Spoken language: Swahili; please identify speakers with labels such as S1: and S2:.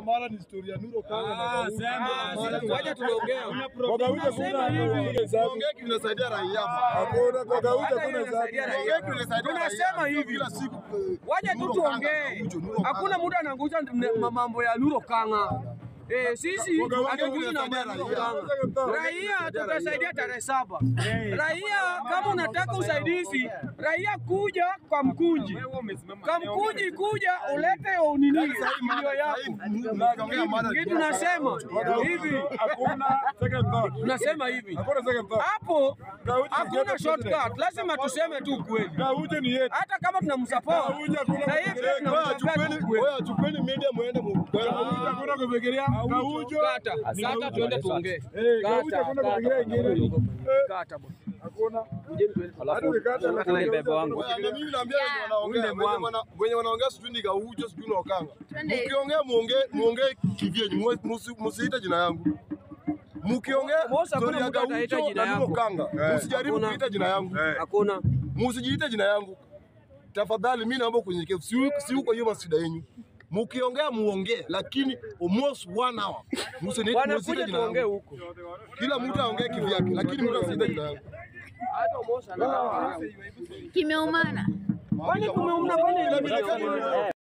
S1: mara ni historia Nuro Kanga na Gaucho.
S2: Wacha tunaongea.
S3: Kwa Gaucho kuna hakuna hesabu.
S1: Tuongee kitu kinasaidia raia.
S3: Hakuna kwa Gaucho
S2: Hata
S3: kuna
S2: hiyo
S3: hesabu.
S2: inasaidia raia.
S1: Tuongee kitu kinasaidia raia.
S2: Tunasema hivi.
S1: Kila siku eh,
S2: Wacha tu
S1: Nuro Kanga,
S2: tuongee.
S1: Gaucho, Nuro
S2: Hakuna
S1: Kanga.
S2: mtu anaangusha m- mambo ya Nuro Kanga. Eh, sisi hatukuji na mambo ya Nuro Kanga. Raia tutasaidia tarehe saba. Raia kama unataka usaidizi, raia kuja kwa mkunji. Kwa mkunji kuja ulete unini milio yako.
S1: Tukiongea mara
S2: Kitu nasema hivi,
S3: Hakuna second thought.
S2: tunasema hivi.
S3: Hakuna second thought.
S2: Hapo
S3: Gaucho
S2: hakuna
S3: ni
S2: shortcut, lazima tuseme tu ukweli.
S3: Gaucho ni yetu.
S2: Hata kama tunamsupport
S3: Gaucho hakuna
S2: na hivi
S3: kufikiria.
S1: Wewe
S2: tunamsupport
S1: chukweni,
S2: ukweli.
S1: wewe chukweni media muende mu.
S3: Gaucho hakuna kufikiria. Gaucho.
S2: Kata, kata tuende tuongee.
S3: Eh, Gaucho hakuna kufikiria ingine. Eh,
S2: Kata bwana.
S3: Hakuna. Hadi ukikata lakini
S2: bebe wangu.
S1: Wewe, na mimi naambia wenye wanaongea,
S2: Ule
S1: wenye
S2: mwangu.
S1: wana- wenye wanaongea sijui ni Gaucho sijui ni Okanga.
S4: Twende.
S1: Mkiongea muongee muongee kivyenyu, muwe- musi- musiite jina yangu. Mkiongea
S2: Mosa, hakuna
S1: story ya
S2: mtu ataita
S1: Gaucho
S2: jina
S1: na Nuro
S2: yako.
S1: Kanga, usijaribu
S2: Hakuna.
S1: kuita jina yangu.
S2: Hakuna.
S1: Musijiite jina yangu. Tafadhali mimi naomba kunyenyekevu. Si si huko hiyo masida yenu. Mkiongea muongee lakini almost one hour. Msiniite
S2: Wanakuja
S1: musiite jina
S2: tuongee
S1: yangu.
S2: huko.
S1: Kila mtu aongee kivyake lakini mtu asiite jina yangu.
S2: Hata Mosa na
S4: Kimeumana.
S2: Kwani kumeumna kwani nini?